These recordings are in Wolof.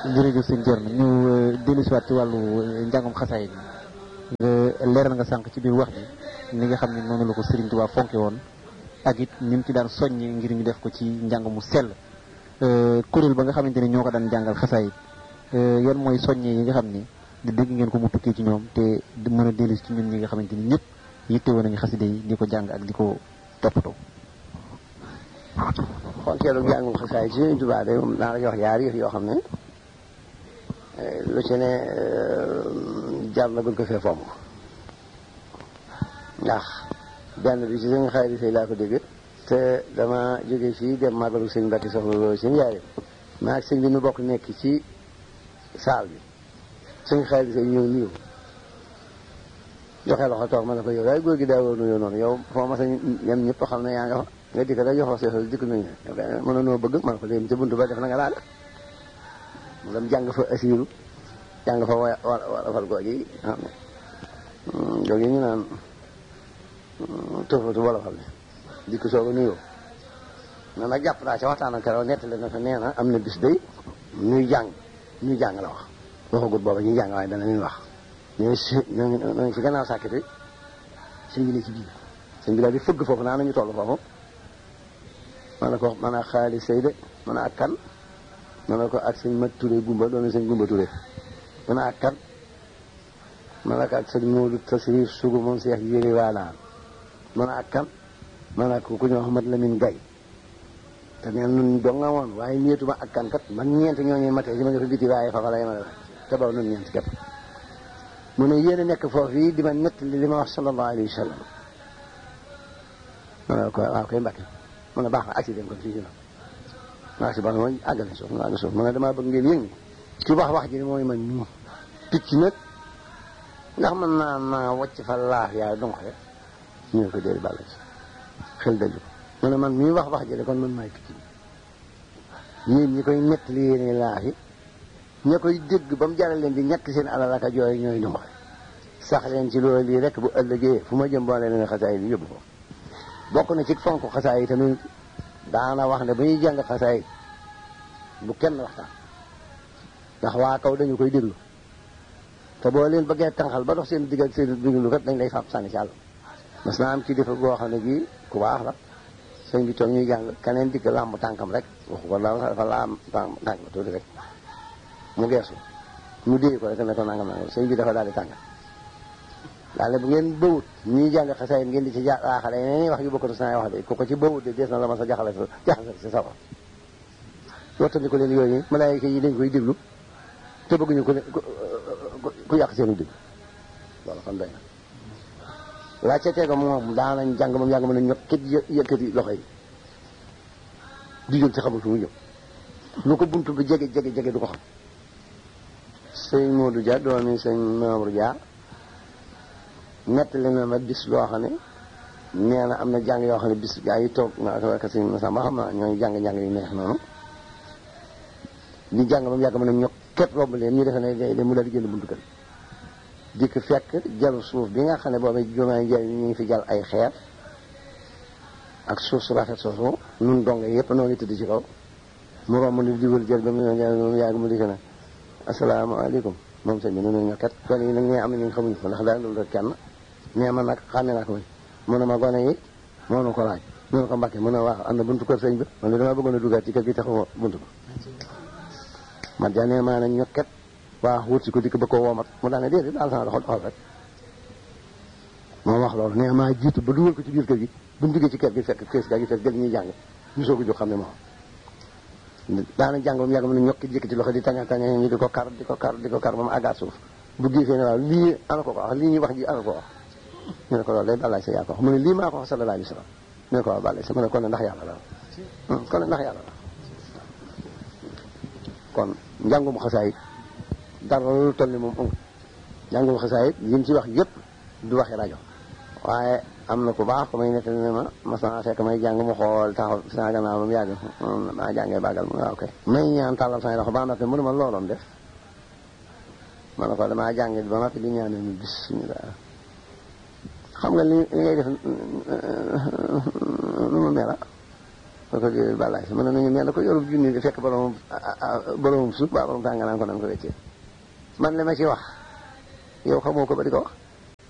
jërëjëf sëñ Thierno ñu dellu si waat ci wàllu njàngum xasaayid nga leeral nga sànq ci biir wax ji ni nga xam ne noonu la ko Serigne Touba fonke woon ak it ni mu ci daan soññi ngir ñu def ko ci njàng mu sell kuréel ba nga xamante ni ñoo ko daan jàngal xasaayid yan mooy soññe yi nga xam ni di dégg ngeen ko mu tukkee ci ñoom te di mën a dellu ci ñun ñi nga xamante ni ñëpp yitte woon nañu xaside yi di ko jàng ak di ko toppatoo. fonkeelu njàngum xasaayid ci Serigne Touba de moom naa la jox yaari yëf yoo xam ne lu ci ne jar na gën ko fee fonk ndax benn bi ci sëñ xayri fay laa ko dégg te dama jóge fii dem màggalu sëñ Mbacke soxla loolu sëñ yaay maa ak sëñ bi nu bokk nekk ci saal bi sëñ xayri fay ñëw nuyu joxe loxo toog ma ne ko yow yaay góor gi daa war nuyoo noonu yow foo ma sa ñem ñëpp xam ne yaa nga fa nga dikk rek jox la seexal dikk nañu mën a noo bëgg ma ne ko léegi ci buntu ba def na nga laa def mu dem jàng fa asiiru jàng fa wa warafal googi xam ne googi ñu naan tofatu wolofal ne dikk soog a nuyoo na nag jàpp naa ca waxtaan ak keroog nettali na fa nee na am na bis day ñuy jàng ñuy jàng la wax waxagut booba ñuy jàng waaye dana leen wax ñooy si ñoo ngi si gannaaw sàkkiti sëñ bi ne ci biir sëñ bi daal di fëgg foofu naa nañu toll foofu ma ne ko man a xaalis sëy de man a ak kan ma ne ko ak sëñ mat Touré gumba doon sëñ gumba Touré man a ak kan ma ne ko ak sëñ Moodu Tasrif sugu moom seex yéri waanaan man a ak kan ma ne ko ku ñu wax mat Lamin Gay te neen nun dong nga woon waaye ñeetuma ak kan kat man ñeent ñooñu matee si ma nga fa biti waaye fa fa la yemale te baw nun ñeent képp mu ne yéen a nekk foofu yi di ma nettali li ma wax sallallahu alayhi wa sallam ma ne ko waaw koy mbàkke mu ne baax na accident kon fii ci maa si baax na mooy àggale suuf ma àgg suuf ma ne damaa bëgg ngeen yëngu ci wax wax ji ne mooy man nii picc nag ndax mën naa naa wàcc fa laaf yaay donc rek ñu ne ko déedéet bàll si xel daju mu ne man mii wax wax ji de kon man maay picc bi yéen ñi koy nettali yéene laaf yi ña koy dégg ba mu jaral leen di ñàkk seen alal ak a jooy ñooy donc sax leen ci loolu lii rek bu ëllëgee fu ma jëm boole leen xasaay bi yóbbu ko bokk na ci fonk xasaay yi tamit daana wax ne bu ñuy jàng xasaay bu kenn waxtaan ndax waa kaw dañu koy déglu te boo leen bëggee tànqal ba dox seen digg ak seen déglu kat dañ lay fab sànni ci àll mas naa am ci defa goo xam ne bii ku baax la sëñ bi toog ñuy jàng keneen dikk làmb tànkam rek waxu ko daal dafa laam tànk tànk ba tuuti rek mu geesu mu déy ko rek ne ko nangam nangam sëñ bi dafa daal di tàng daal bu ngeen bëwut ñuy jàng xasaay ngeen di ci jaaxale yeneen wax yu bokkatu saa wax de ku ko ci bëwut de des na la ma sa jaxale sa jaxale si sawar wattandi ko leen yooyu malaayika yi dañ koy déglu te bëgguñu ku ku yàq seenu déglu loolu kon doy na wàcce teega moom daanañ jàng moom yàgg mën a ñot kit yëkkati loxo yi di jóg ci xamul fu mu jëm lu ko buntu bi jege jege jege du ko xam sëñ Modou Dia doomi sëñ Mamour Dia nettali na ma bis loo xam ne nee na am na jàng yoo xam ne bis gaa yi toog naa ko ak sëñ Massa ma xam naa ñooy jàng-jàng yu neex noonu ñu jàng ba mu yàgg mën a ñokk képp romb leen ñu defe ne day mu daal di génn buntu kër dikk fekk jalu suuf bi nga xam ne boobu jumaay njëriñ ñu ngi fi jal ay xeer ak suuf su rafet soosu nun donge yëpp noo ngi tëdd ci kaw mu romb ni di wër jël ba mu moom yàgg mu dikk ne asalaamaaleykum moom sëñ bi noonu ñokket gone yi nag ñee am na ñu xamuñu ko ndax daal loolu rek kenn nee ma nag xàmme naa ko muy mu ne ma gone yi moo nu ko laaj mu ne ko mbàkke mu ne waaw am na buntu kër sëñ bi man de dama bëggoon a duggaat ci kër gi taxaw buntu ko man ja nee maa ne ñokket waa wut si ko dikk ba ko woomat mu daane déedéet daal sama doxal doxal rek moo wax loolu nee maa jiitu ba dugal ko ci biir kër gi bu ñu duggee ci kër gi fekk kees gaa gi fekk gël ñuy jàng ñu soog a jóg xam ne moom daana jàng ba mu yàgg mën a ñokki jëkkati loxo di taña taña ñu di ko kar di ko kar di ko kar ba mu àggaat suuf bu giifee ne waaw lii ana ko ko wax lii ñuy wax ji ana ko wax ñu ne ko loolu day balaay sa yaa ko wax mu ne lii maa ko wax sallallahu alayhi wa sallam ñu ne ko waaw balaay sa mu ne kon ne ndax yàlla la kon ne ndax yàlla la kon njàngum xasaayit dara lu toll ni moom amul njàngum xasaayit yi mu ci wax yëpp du waxi rajo waaye am na ku baax ku may nettali ne ma mas naa fekk may jàng mu xool taxaw saa gannaaw ba mu yàgg maa jàngee bàggal mu waaw kay may ñaan tàllal say loxo ba noppi mu ne ma looloon def ma ne ko damaa jàngi ba noppi di ñaan ñu bismillah xam nga li li ngay def nu mu mela ma ko di balaay si mën na ñu mel na ko yorub junni di fekk boromam boromam suuf ba borom tànga naan ko nan ko weccee man li ma ci wax yow xamoo ko ba di ko wax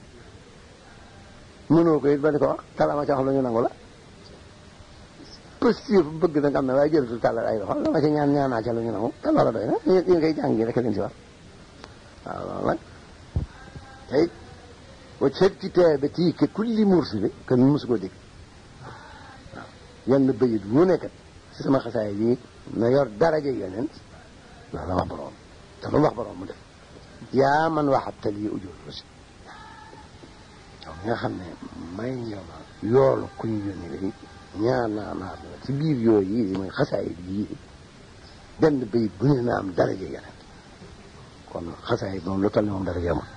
mënoo ko it ba di ko wax talama ci wax lu ñu nangu la positif bëgg nag am na waaye jëratul tàllal ay loxo la ma ci ñaan ñaanaa ca lu ñu nangu te loola doy na yéen koy jàng rek leen si war waaw loolu nag tey wa certitaabatii ke kulli mursili kan mosu koo dégg waaw yenn bëyit wu nekkat si sama xasaay yi na yor daraja yonent loolu la wax borom te lu wax borom mu def yaa man waxabtal yi ujur aussi yow nga xam ne may nga ma yoolu ku ñu yónni day ñaar naa naa la ci biir yooyu yi mooy xasaay yi benn bayit bu ne na am daraja yeneen kon xasaay moom lu toll ni moom daraja amul